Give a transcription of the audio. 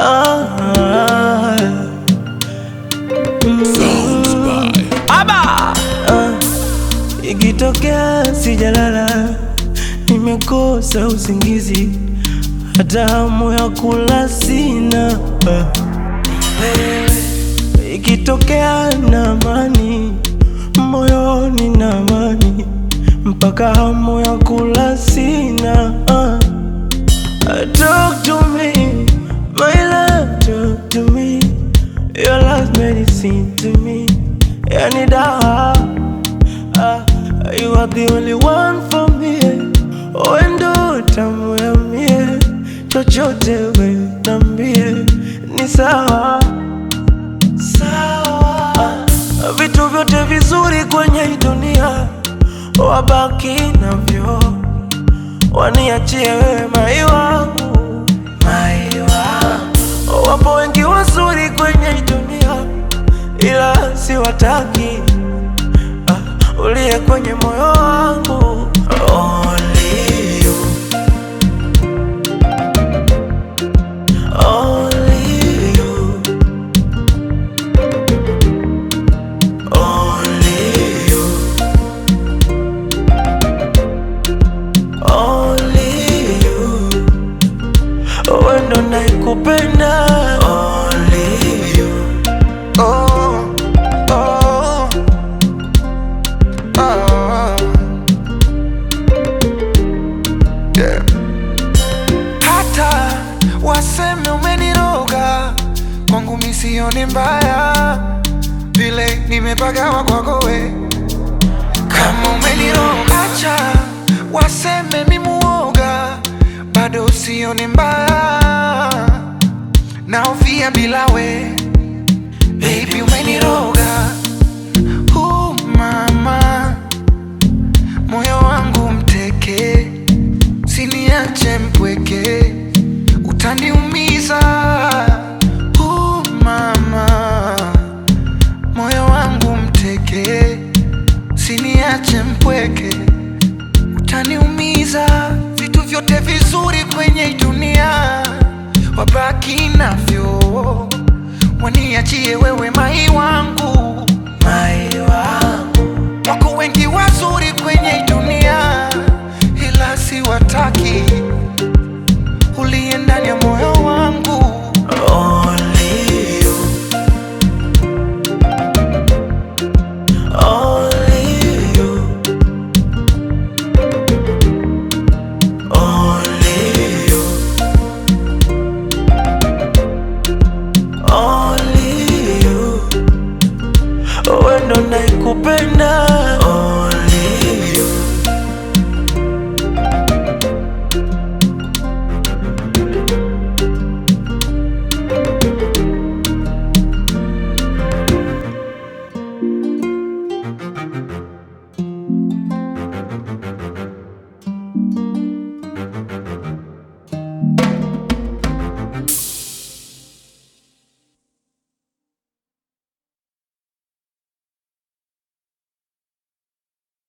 ah, Sounds by ah, ikitokea sijalala, nimekosa usingizi, hata hamu ya kula sina ah. Ikitokea na amani moyoni na amani, mpaka hamu ya kula sina ah. Talk to me, my love, talk to me. Your last medicine to me, yani dawa. Ah, you are the only one for me. Wendo tamu ya mie, chochote we nambie, ni sawa sawa. Ah, vitu vyote vizuri kwenye hii dunia wabaki navyo waniachie wewe mai wangu, mai wangu. Wapo wengi wazuri kwenye hii dunia, ila siwataki. Ah, uliye kwenye moyo wangu Only you. Only you. Only you. Only you. Wewe ndo naikupenda Only you. Oh, oh, oh. Yeah. Hata waseme umeniroga kwangu misioni mbaya vile nimepagawa kwako we kama umeniroga acha waseme mimuoga bado usioni mbaya naofia bila we Baby umeniroga uh, mama moyo wangu mteke siniache mpweke utaniumiza uh, mama moyo wangu mteke siniache mpweke utaniumiza vitu vyote vizuri kwenye hii dunia wabaki navyo waniachie wewe mai wangu Mai wangu wako wengi wazuri kwenye hii dunia ila siwataki uliye ndani ya moyo